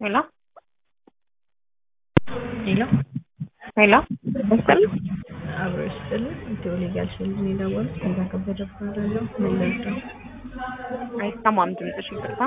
ሄሎ ሄሎ ሄሎ ይስጥልኝ። አብሮ ይስጥልኝ። ኢትዮ ሊጋል ሺልድ ነው የደወሉት። ከዛ ከበደ እባላለሁ። ምን ልርዳው? አይሰማም ድምፅሽ፣ ይቅርታ።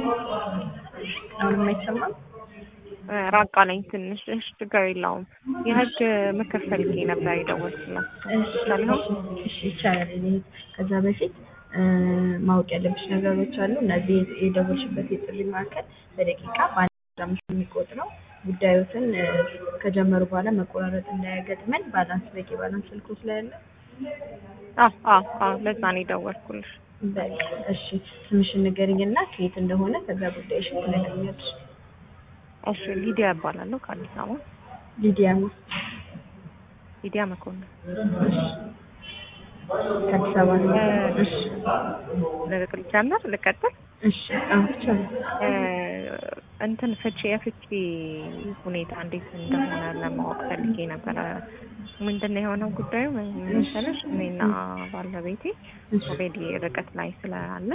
አሁንም አይሰማም? ራቅ አለኝ ትንሽ። እሺ፣ ችግር የለውም። የህግ ምክር ፈልጌ ነበር የደወልኩላት። ይቻላል? እሺ ይቻላል። እኔ ከዛ በፊት ማወቅ ያለብሽ ነገሮች አሉ። እነዚህ የደወልሽበት የጥሪ ማዕከል በደቂቃ በአንድ አምስት የሚቆጥረው ጉዳዮትን ከጀመሩ በኋላ መቆራረጥ እንዳያገጥመን ባላንስ በቂ ባላንስ ስልኩ ስላለ አዎ አዎ አዎ፣ ለዛ ነው የደወልኩልሽ። በቃ እሺ፣ ስምሽን ንገሪኝና ከየት እንደሆነ ከዛ ጉዳይሽን ትነግሪኛለሽ። እሺ፣ ሊዲያ እባላለሁ ከአዲስ አበባ። ሊዲያ ነው። ሊዲያ መኮንን። እሺ፣ ከአዲስ አበባ ነው። እሺ ልጀምር? ልቀጥል? እሺ፣ አዎ ይቻላል። እንትን ፍቺ የፍቺ ሁኔታ እንዴት እንደሆነ ለማወቅ ፈልጌ ነበረ። ምንድን ነው የሆነው ጉዳዩ መሰለሽ? እኔና ባለቤቴ ኦልሬዲ ርቀት ላይ ስላለ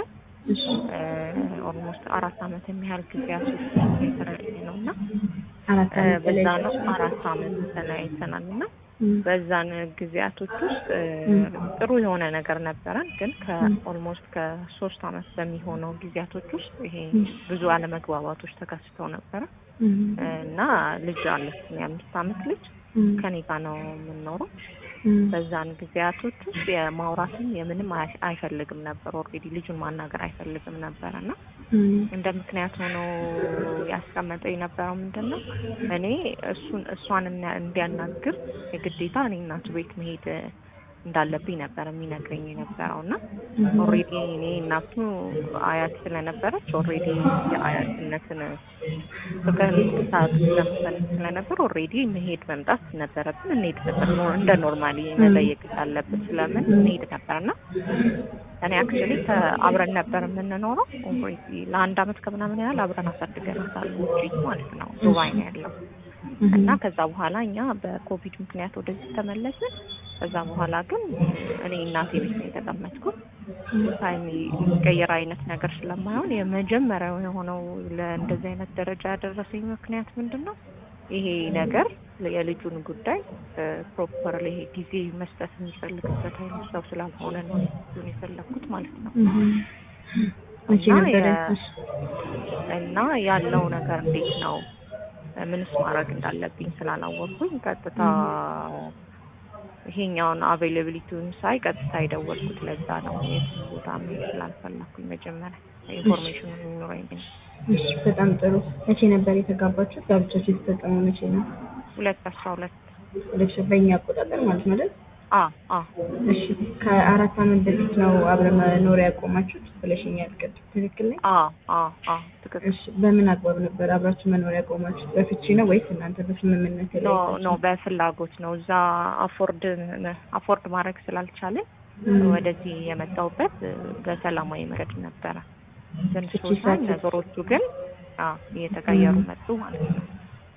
ኦልሞስት አራት አመት የሚያህል ጊዜያት ውስጥ የተለያየ ነው እና አራት አመት በዛ ነው አራት አመት ተለያይተናል እና በዛን ጊዜያቶች ውስጥ ጥሩ የሆነ ነገር ነበረን። ግን ከኦልሞስት ከሶስት አመት በሚሆነው ጊዜያቶች ውስጥ ይሄ ብዙ አለመግባባቶች ተከስተው ነበረ እና ልጅ አለች የአምስት አመት ልጅ ከኔ ጋር ነው የምንኖረው። በዛን ጊዜያቶች ውስጥ የማውራትም የምንም አይፈልግም ነበር። ኦልሬዲ ልጁን ማናገር አይፈልግም ነበር እና እንደ ምክንያት ሆኖ ያስቀመጠው የነበረው ምንድን ነው እኔ እሱን እሷን እንዲያናግር የግዴታ እኔ እናቱ ቤት መሄድ እንዳለብኝ ነበር የሚነግረኝ የነበረው እና ኦልሬዲ እኔ እናቱ አያት ስለነበረች ኦልሬዲ የአያትነትን ፍቅር ሰዓት ለመፈለግ ስለነበር ኦልሬዲ መሄድ መምጣት ነበረብን። እንሄድ ነበር እንደ ኖርማሊ መጠየቅ አለብን ስለምን እንሄድ ነበር እና እኔ አክቹዋሊ አብረን ነበር የምንኖረው። ኦልሬዲ ለአንድ አመት ከምናምን ያህል አብረን አሳድገናታል። ውጪ ማለት ነው ዱባይ ነው ያለው እና ከዛ በኋላ እኛ በኮቪድ ምክንያት ወደዚህ ተመለስን። ከዛ በኋላ ግን እኔ እናቴ ቤት ነው የተቀመጥኩት። ታይም የሚቀየር አይነት ነገር ስለማይሆን የመጀመሪያው የሆነው ለእንደዚህ አይነት ደረጃ ያደረሰኝ ምክንያት ምንድን ነው? ይሄ ነገር የልጁን ጉዳይ ፕሮፐርሊ ይሄ ጊዜ መስጠት የሚፈልግበት አይነት ሰው ስላልሆነ ነው ልጁን የፈለግኩት ማለት ነው። እና ያለው ነገር እንዴት ነው ምንስ ማድረግ እንዳለብኝ ስላላወቅኩኝ ቀጥታ ይሄኛውን አቬይላቢሊቲውን ሳይ ቀጥታ የደወልኩት ለዛ ነው። የት ቦታ መሄድ ስላልፈለኩኝ መጀመሪያ ኢንፎርሜሽኑ የሚኖረኝ። እሺ፣ በጣም ጥሩ። መቼ ነበር የተጋባችሁት? ጋብቻችሁ የተፈጸመው መቼ ነው? ሁለት አስራ ሁለት ሁለት ሺህ በእኛ አቆጣጠር ማለት ነው አይደል? አ አ እሺ፣ ከአራት አመት በፊት ነው አብረን መኖር ያቆማችሁት ብለሽኛል። ቅድም ትክክል ነኝ? አ አ አ ትክክል። እሺ፣ በምን አግባብ ነበር አብራችሁ መኖር ያቆማችሁት? በፍቺ ነው ወይስ እናንተ በስምምነት ኖ ኖ በፍላጎት ነው። እዛ አፎርድ አፎርድ ማድረግ ስላልቻለን ወደዚህ የመጣሁበት በሰላማዊ መንገድ ነበረ። ትንሽ ሰዓት ነገሮቹ ግን አዎ እየተቀየሩ መጡ ማለት ነው።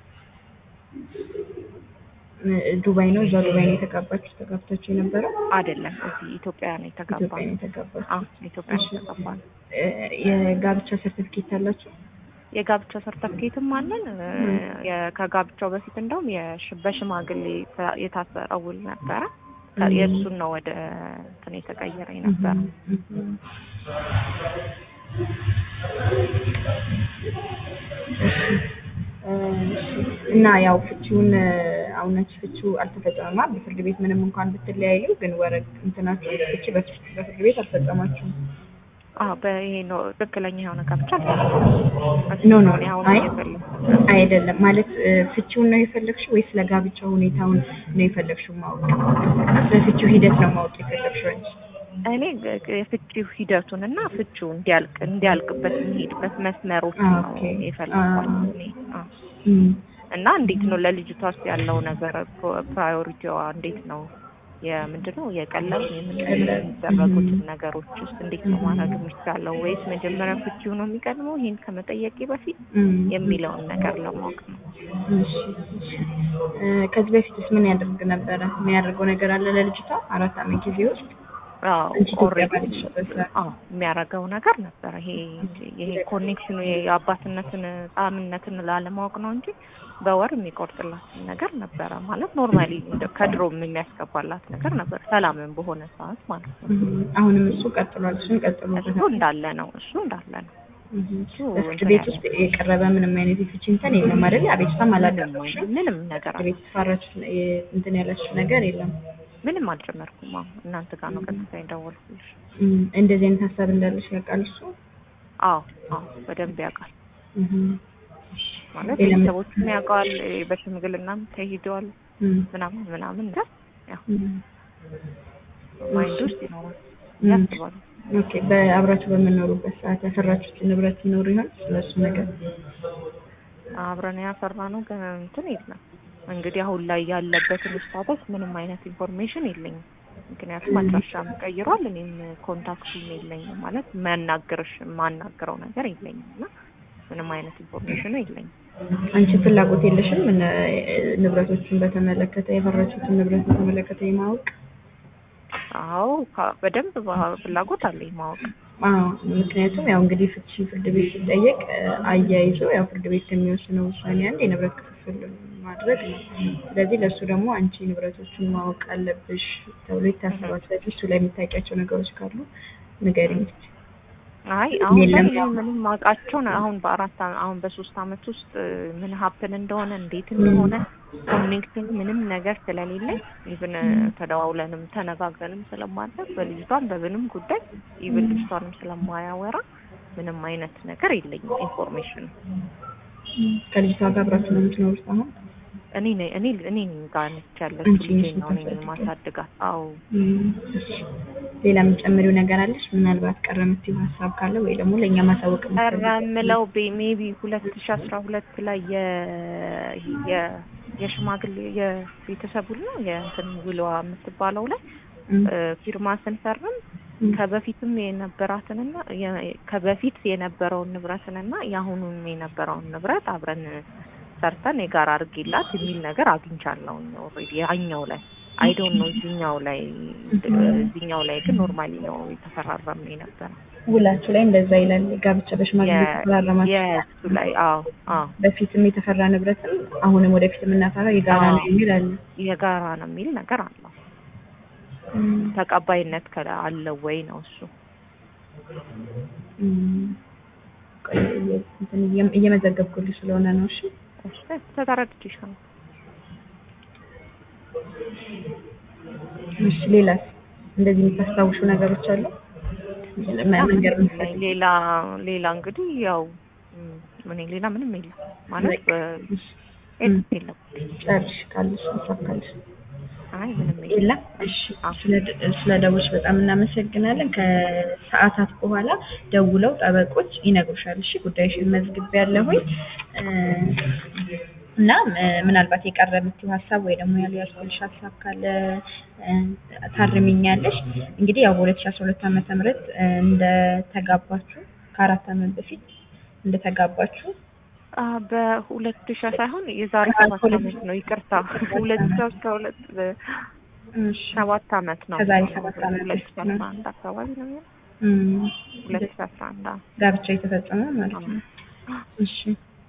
ዱባይ ነው እዛ ዱባይ ነው የተጋባችሁ ተጋብታችሁ የነበረው? አይደለም እዚህ ኢትዮጵያ ነው የተጋባ ኢትዮጵያ ነው የተጋባችሁ። አዎ ኢትዮጵያ ነው የተጋባ ነው። የጋብቻ ሰርቲፊኬት አላችሁ? የጋብቻ ሰርተፍኬትም አለን። ከጋብቻው በፊት እንደውም በሽማግሌ የታሰረ ውል ነበረ። የእሱን ነው ወደ እንትን የተቀየረ ነበረ። እና ያው ፍቺውን አሁናች ፍቺው አልተፈጸመማ በፍርድ ቤት ምንም እንኳን ብትለያዩ ግን ወረቅ እንትናችሁ ፍቺ በፍርድ ቤት አልፈጸማችሁም። አዎ በይሄ ነው ትክክለኛ የሆነ ጋብቻ ኖ ኖ አይ አይደለም ማለት ፍቺውን ነው የፈለግሽው ወይስ ለጋብቻ ሁኔታውን ነው የፈለግሽው ማወቅ? በፍቺው ሂደት ነው ማወቅ የፈለግሽው አንቺ? እኔ የፍቺው ሂደቱን እና ፍቺው እንዲያልቅ እንዲያልቅበት የሚሄድበት መስመሮች ነው የፈለግኳት እኔ እና እንዴት ነው ለልጅቷ ውስጥ ያለው ነገር ፕራዮሪቲዋ እንዴት ነው የምንድን ነው የቀለብ የሚደረጉትን ነገሮች ውስጥ እንዴት ነው ማድረግ የሚቻለው ወይስ መጀመሪያ ፍቺው ነው የሚቀድመው ይሄን ከመጠየቄ በፊት የሚለውን ነገር ለማወቅ ነው። ከዚህ በፊትስ ምን ያደርግ ነበረ? የሚያደርገው ነገር አለ ለልጅቷ አራት አመት ጊዜ ውስጥ አዎ አንቺ ኢትዮጵያ ኦልሬዲ ባለሽበት ሰዓት። አዎ የሚያደርገው ነገር ነበረ። ይሄ ይሄ ኮኔክሽኑ የአባትነትን ጣዕምነትን ላለማወቅ ነው እንጂ በወር የሚቆርጥላትን ነገር ነበረ ማለት ኖርማሊ ከድሮም የሚያስገባላት ነገር ነበር፣ ሰላምን በሆነ ሰዓት ማለት ነው። እም፣ አሁንም እሱ ቀጥሏል። እሱን ቀጥሎ እሱ እንዳለ ነው። እሱ እንዳለ ነው። እሱ በፍርድ እንትን ቤት ያለ ውስጥ የቀረበ ምንም አይነት የፍቺ እንትን የለም አይደል? አቤቱታም ምንም አላቀረብሽም? ምንም ነገር ፍርድ አለ ቤት የተፋራችሁት የ- እንትን ያላችሁ ነገር የለም? ምንም አልጨመርኩም። አዎ እናንተ ጋር ነው ቀጥታ የደወልኩልሽ። እም፣ እንደዚህ አይነት ሀሳብ እንዳለሽ ያውቃል እሱ? አዎ አዎ በደንብ ያውቃል እም፣ ማለት ሌላ ምን- ቤተሰቦቹም ያውቀዋል። በሽምግልናም ተሄደዋል እም፣ ምናምን ምናምን ነገር ያው እም፣ ማይንድ ውስጥ ይኖራል እም። ያስባሉ። ኦኬ። በአብራችሁ በምኖሩበት ሰዓት ያፈራችሁት ንብረት ይኖር ይሆን? ስለሱ ነገር አብረን ያፈራ ነው ግን እንትን የለም እንግዲህ አሁን ላይ ያለበትን ስታተስ ምንም አይነት ኢንፎርሜሽን የለኝም። ምክንያቱም አድራሻም ቀይሯል። እኔም ኮንታክቱም የለኝም ማለት የሚያናግርሽ የማናግረው ነገር የለኝም እና ምንም አይነት ኢንፎርሜሽኑ የለኝም። አንቺ ፍላጎት የለሽም? እነ- ንብረቶችን በተመለከተ ያፈራችሁትን ንብረት በተመለከተ የማወቅ አዎ ካ- በደንብ ባ- ፍላጎት አለኝ ማወቅ። አዎ ምክንያቱም ያው እንግዲህ ፍቺ ፍርድ ቤት ሲጠየቅ እ፣ አያይዞ ያው ፍርድ ቤት ከሚወስነው ውሳኔ አንድ የንብረት ክፍፍል ማድረግ ነው። ስለዚህ ለእሱ ደግሞ አንቺ ንብረቶቹን ማወቅ አለብሽ ተብሎ ይታሰባል። ስለዚህ እሱ ላይ የምታውቂያቸው ነገሮች ካሉ ንገሪኝ። አይ አሁን ላይ የለም እኔ ያው። ምንም ማውቃቸው ነው። አሁን በአራት አ- አሁን በሶስት አመት ውስጥ እ፣ ምን ሀፕን እንደሆነ እንዴት እንደሆነ ኮኔክቲንግ ምንም ነገር ስለሌለኝ ኢቭን ተደዋውለንም ተነጋግረንም ስለማድረግ በልጅቷም በምንም ጉዳይ ኢቭን ልጅቷንም ስለማያወራ ምንም አይነት ነገር የለኝም ኢንፎርሜሽን ከልጅቷ ጋር አብራችሁ ነው የምትኖሩት አሁን? እኔ ነኝ እኔ እኔ ነኝ ጋር ነች ያለችው አንቺ ነሽ ልጄ ነው እኔ የምታሳድጊው? ማሳድጋት። አዎ እም፣ እሺ። ሌላ የምትጨምሪው ነገር አለሽ? ምናልባት ቀረ የምትይው ሀሳብ ካለ ወይ ደግሞ ለእኛ ማሳወቅ ቀረ የምትፈልጊው? የምለው ሜቢ ሁለት ሺ አስራ ሁለት ላይ የ የ የሽማግሌ የቤተሰቡ ነው የእንትን ውሏ የምትባለው ላይ እም፣ እ፣ ፊርማ ስንፈርም እም፣ ከበፊትም የነበራትንና የ- ከበፊት የነበረውን ንብረትንና የአሁኑን የነበረውን ንብረት አብረን ሰርተን የጋራ አድርጌላት የሚል ነገር አግኝቻለሁ። ኦልሬዲ ያኛው ላይ አይ ዶንት ኖ እዚህኛው ላይ እዚህኛው ላይ ግን ኖርማሊ ነው የተፈራረምን የነበረ ውላችሁ ላይ እንደዛ ይላል። ጋብቻ በሽማግሌ የተፈራረማችሁ የእሱ ላይ አዎ አዎ በፊትም የተፈራ ንብረትም አሁንም ወደፊት የምናፈራው የጋራ ነው አዎ። የሚል አለ። የጋራ ነው የሚል ነገር አለው። ተቀባይነት ከ አለው ወይ ነው እሱ። እም፣ ቆይ፣ እየ- እንትን እየ- እየመዘገብኩልሽ ስለሆነ ነው። እሺ እሺ ተተረድቼሻለሁ። እሺ። ሌላስ እንደዚህ የምታስታውሹ ነገሮች አሉ? መ- መንገር የምትፈልጊው? ሌላ ሌላ እንግዲህ ያው ም፣ እኔ ሌላ ምንም የለም ማለት በ- እሺ። የለም የለም። ጨርሽ ካለሽ ሀሳብ ካለሽ አይ ምንም የለም። የለም። እሺ ስለ ደውልሽ በጣም እናመሰግናለን። ከሰዓታት በኋላ ደውለው ጠበቆች ይነግሩሻል። እሺ ጉዳይሽን መዝግቤያለሁኝ እ፣ እና እ፣ ምናልባት የቀረ የምትይው ሀሳብ ወይ ደግሞ ያልያዝኩልሽ ሀሳብ ካለ እ፣ ታርሚኛለሽ። እንግዲህ ያው በሁለት ሺህ አስራ ሁለት ዓመተ ምህረት እ፣ እንደተጋባችሁ ከአራት ዓመት በፊት እንደተጋባችሁ አ በሁለት ሺህ ሳይሆን የዛሬ አዎ፣ ሰባት ሁለት አመት ነው። ይቅርታ ሁለት ሺህ አስራ ሁለት እሺ፣ ሰባት አመት ነው። ከዛሬ ሰባት አመት ሁለት ሺህ በፊት አስራ ነው። አንድ አካባቢ ነው የሚሆነው። እም፣ ሁለት ሺህ አስራ አንድ አዎ። ጋብቻ የተፈጸመ ማለት ነው። እሺ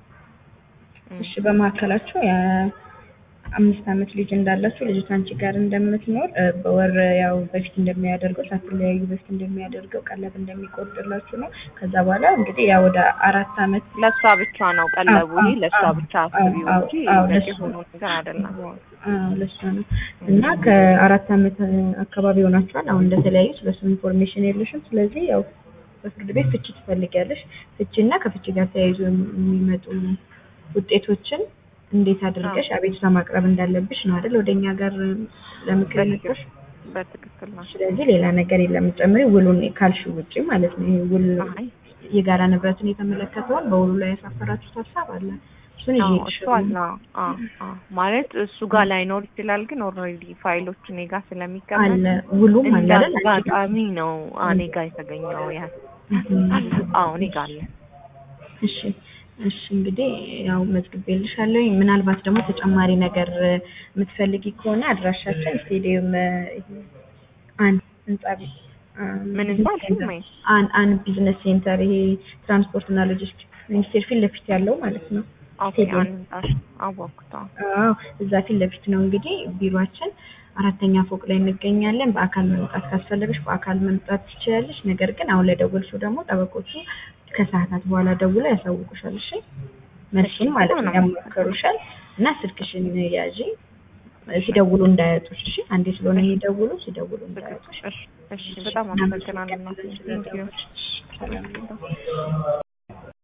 እም። እሺ በመካከላችሁ የአምስት አመት ልጅ እንዳላችሁ ልጅቷ አንቺ ጋር እንደምትኖር እ፣ በወር ያው በፊት እንደሚያደርገው ሳትለያዩ በፊት እንደሚያደርገው ቀለብ እንደሚቆርጥላችሁ ነው። ከዛ በኋላ እንግዲህ ያው ወደ አራት አመት ለእሷ ብቻ ነው ቀለቡ። አዎ፣ ይሄ ለእሷ አዎ፣ ብቻ አዎ፣ አስቢው አዎ፣ እንጂ አዎ፣ በቂ ለእሷ ሆኖ ነገር አይደለም። አዎ ለእሷ ነው እና ከአራት አመት እ፣ አካባቢ ሆናችኋል። አሁን እንደተለያዩ ስለሱ ኢንፎርሜሽን የለሽም። ስለዚህ ያው በፍርድ ቤት ፍቺ ትፈልጊያለሽ። ፍቺ እና ከፍቺ ጋር ተያይዞ የሚመጡ ውጤቶችን እንዴት አድርገሽ አቤቱታ ማቅረብ እንዳለብሽ ነው አይደል? ወደኛ ጋር ለምክር የመጣሽ። በትክክል ነው። ስለዚህ ሌላ ነገር የለም ጨምሪ ውሉን ካልሽው ውጪ ማለት ነው። ይሄ ውል አይ የጋራ ንብረትን የተመለከተውን በውሉ ላይ ያሳፈራችሁት ሀሳብ አለ። እሱን አዎ ይዤልሽ እሱ አለ። አዎ አዎ ማለት እሱ ጋር ላይኖር ይችላል፣ ግን ኦልሬዲ ፋይሎች እኔ ጋር ስለሚቀመጥ አለ ውሉም አለ እንደ አይደል? አንቺ ጋር? አጋጣሚ ነው እኔ ጋር የተገኘው ያ እም። አዎ እኔ ጋር አለ። እሺ እሺ እንግዲህ ያው መዝግቤልሻለሁ። ምናልባት ደግሞ ተጨማሪ ነገር እ፣ የምትፈልጊ ከሆነ አድራሻችን ስቴዲየም እ፣ አንድ ህንጻ ቤት ምን ህንጻ አልሽኝ? አን አን ቢዝነስ ሴንተር ይሄ ትራንስፖርት እና ሎጂስቲክስ ሚኒስቴር ፊት ለፊት ያለው ማለት ነው። ኦኬ አንድ ህንጻ አወኩት። አዎ እዛ ፊት ለፊት ነው እንግዲህ ቢሮአችን አራተኛ ፎቅ ላይ እንገኛለን። በአካል መምጣት ካስፈለገሽ በአካል መምጣት ትችላለሽ። ነገር ግን አሁን ለደወልሽው ደግሞ ጠበቆቹ ከሰዓታት በኋላ ደውለው ያሳውቁሻል። እሺ መልሱን ማለት ነው ያማከሩሻል እና ስልክሽን ያዢ ሲደውሉ እንዳያጡሽ። እሺ አንዴ ስለሆነ የሚደውሉ ሲደውሉ እንዳያጡሽ። እሺ በጣም አመሰግናለሁ። ቴንኪዩ